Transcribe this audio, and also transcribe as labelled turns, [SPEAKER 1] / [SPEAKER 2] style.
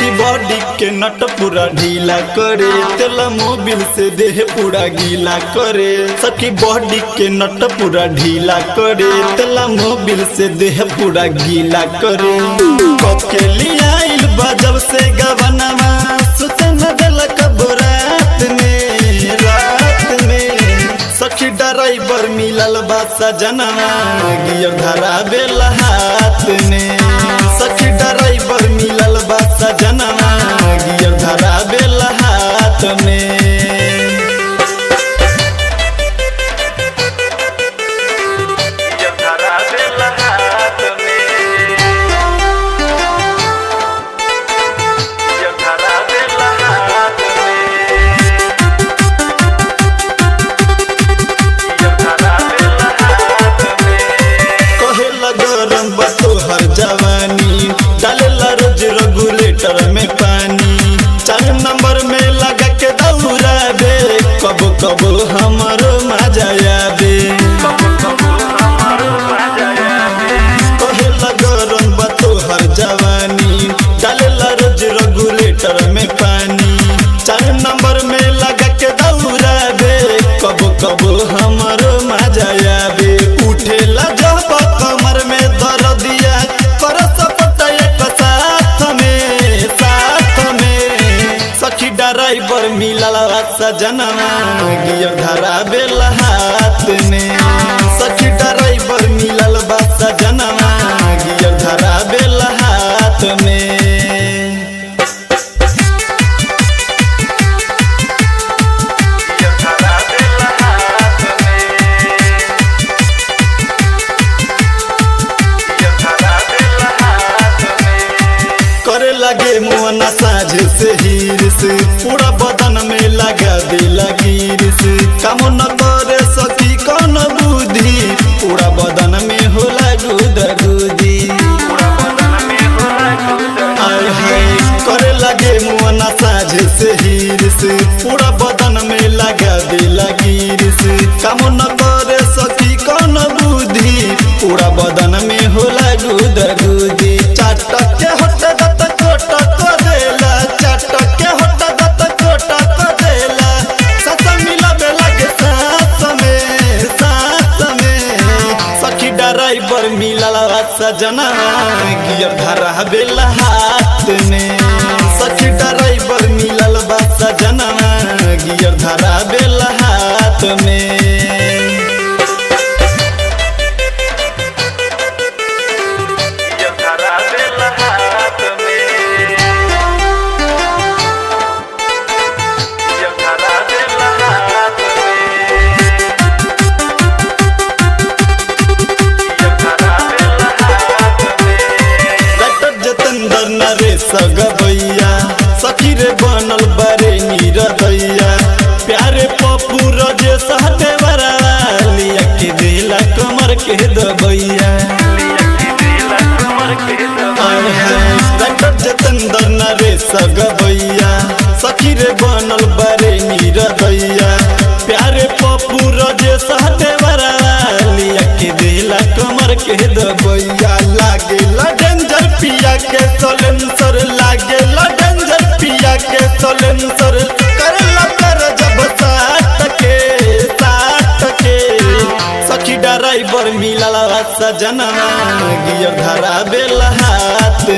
[SPEAKER 1] सखी बॉडी के नट पूरा ढीला करे तेला मोबिल से देह पूरा गीला करे सखी बॉडी के नट पूरा ढीला करे तेला मोबिल से देह पूरा गीला करे कब के लिए आइल बा जब से गवनवा सुते न देला कब रात में रात में सखी ड्राइवर मिलल बा सजनवा गियर धरा बेला हाथ में सखी ड्राइवर मिलल बा सजनवा गियर धरा बेला हाथ में
[SPEAKER 2] गियर धरा बेला हाथ में गियर धरा बेला हाथ में गियर धरा बेला हाथ में
[SPEAKER 1] कहेला गरम बा तोहर जवानी डालेला रोज रेगुलेटर में पानी चार नंबर में लगा के दौड़ा दे कब कब हमरो मजा आवे
[SPEAKER 2] कबू कबू हमारो मजा आवे
[SPEAKER 1] कहेला गरम बा तोहर जवानी डालेला रोज रेगुलेटर में पानी चार नंबर में लगा के दौड़ा दे कब कब हमरो मजा आवे उठेला जब कमर में दर्दिया कर सपटा एक साथ में साथ में सखी ड्राइवर मिलल सजनवा गियर धरा बेला हाथ में सखी ड्राइवर मिलल बा सजनवा गियर धरा बेला हाथ में
[SPEAKER 2] गियर धरा बेला हाथ में गियर धरा बेला हाथ में
[SPEAKER 1] करे लगे मुअना साझ से हीर से पूरा बदन में लगा दे गिर से काम न करे सकी कौन बुद्धि पूरा बदन में होला गुद गुदी
[SPEAKER 2] पूरा बदन में होला गुदर
[SPEAKER 1] आय हाय करे लगे मुअना साझ से हीर से पूरा बदन में लगा दे गिर से काम न करे सकी कौन बुद्धि पूरा बदन में होला गुद गुदी चाटक के होट दत कोट को देला चाटक के होट दत कोट को देला सस मिला बेला के साथ में साथ में सखी ड्राइवर मिलल सजना गियर धरा बेला हाथ में सखी ड्राइवर मिलल बा सजना गियर धरा बेला हाथ में
[SPEAKER 2] गियर धरा बेला हाथ में गियर धरा बेला हाथ में गियर धरा बेला हाथ में
[SPEAKER 1] डॉक्टर जतेंद्र नरेश गबैया सखी रे बनल बरे नीरदैया प्यारे पप्पू रजे सहते बरालिया के दिला कमर के दबैया
[SPEAKER 2] लिया की दिला कमर के
[SPEAKER 1] आय हाय डॉक्टर जतेंद्र नरेश गबैया सखी रे बनल बरे नीरदैया प्यारे पप्पू रजे सहते बरालिया के दिला कमर के दबैया लागे डेंजर पिया के सोलेंसर लागे डेंजर पिया के सोलेंसर कर कर जब साथ के साथ के सखी ड्राइवर मिलल सजना गियर धरा बेला हाथ